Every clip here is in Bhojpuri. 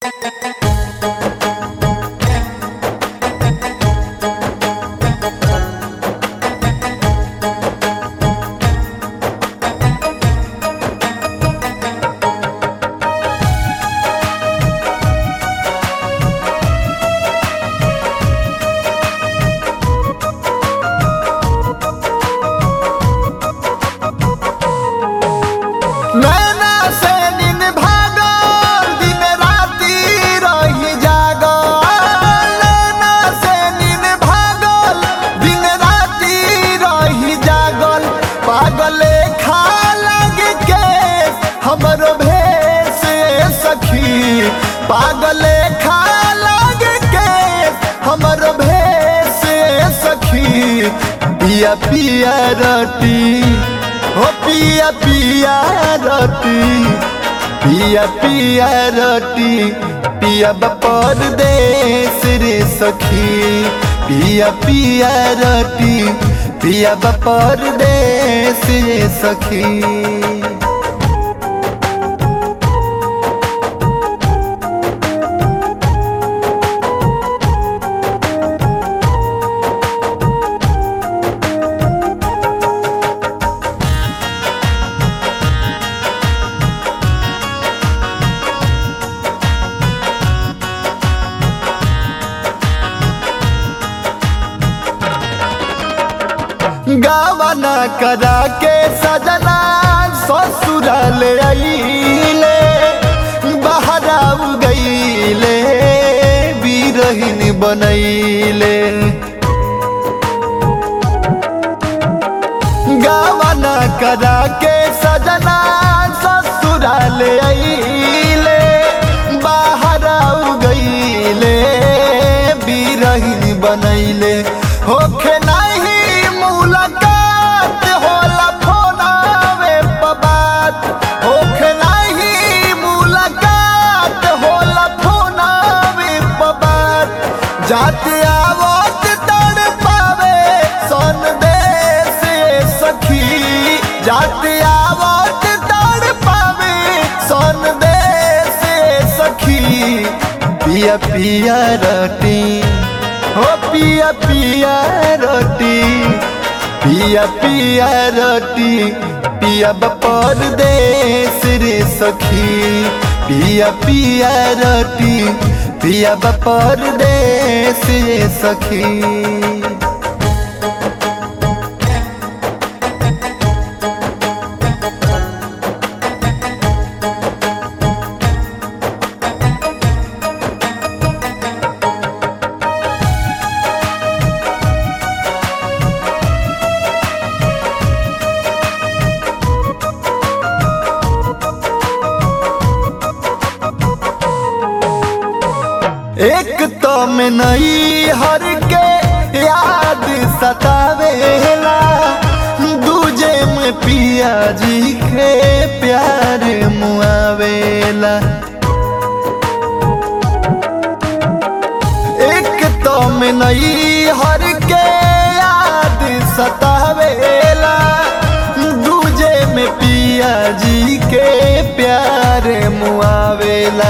नैना से नींद भागल दिन राति रही जागल नैना से नींद भागल दिन राति रही जागल पागले खा लग के हमर भेष सखी पागले खा लग के हमर भेष सखी पिया पिया रटी हो पिया पिया रोटी पिया पिया रोटी पिया बपर देश रे सखी पिया पिया रोटी पिया बपर देश रे सखी गावना करा के सजना ससुराल आईले बहरा गईले बीरहीन बनैले गावना करा के सजना ससुराल आईले बहरा गईले बीरहीन बनैले होखे नहीं मुलाकात होला फोनावे पबात होखे नहीं मुलाकात होला फोनावे पबात जाते आवत तड़ पावे सन देश सखी जाते आवत तड़ पावे सन देश सखी पिया पिया रटी हो पिया पिया रोटी पिया पिया रोटी पिया बपर देश रे सखी पिया पिया रोटी पिया बपर देश रे सखी एक तो में नई हर के याद सतावेला दूजे में पिया जी के प्यार मुआवेला एक तो में नई हर के याद सतावेला दूजे में पिया जी के प्यार मुआवेला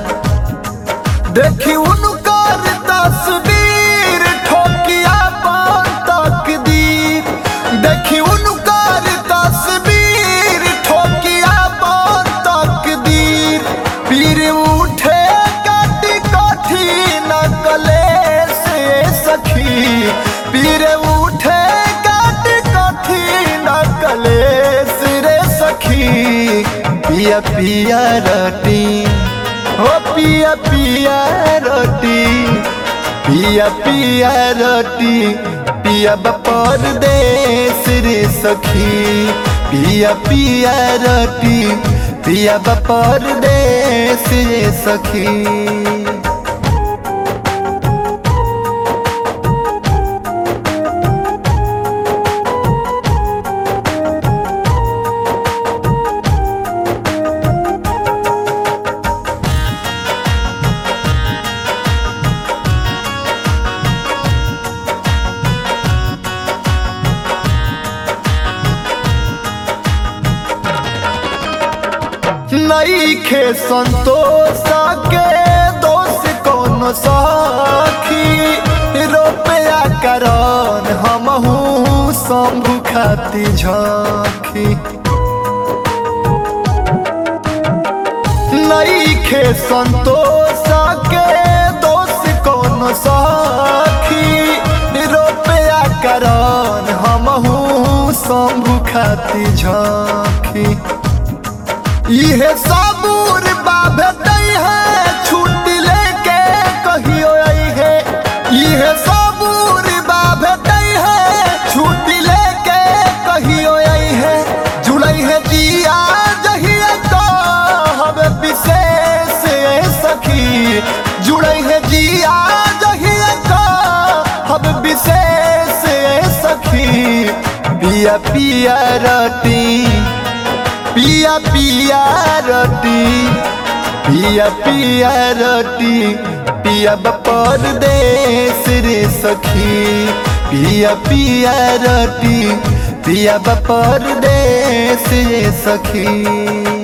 देखी उनकर तस्वीर ठोकिया पान तकदीर देखी उनकर तस्वीर ठोकिया पान तकदीर पीर उठे कटी कठी नकले से सखी पीर उठे कटी कठी नकले रे सखी पिया पिया रटी हो पिया पिया रोटी पिया पिया रोटी पिया बपर देश रे सखी पिया पिया रोटी पिया बपर देश रे सखी नईखे संतोष के कोनो सखी रुपया करन हमहू शंभु खाती झखी नईखे संतोष के दोष कोनो सखी रुपया करन हमहू शंभु खाती झखी इहे सबूर बाबे दई है छुट्टी लेके कहियो आई है इहे सबूर बाबे दई है छुट्टी लेके कहियो आई है जुड़ई है दिया जहिया तो हवे विशेष सखी जुड़ई है दिया जहिया तो हवे विशेष सखी पिया पिया रटी पिया पिया रोटी पिया पिया रोटी पिया बपर देश रे सखी पिया पिया रोटी पिया बपर देश रे सखी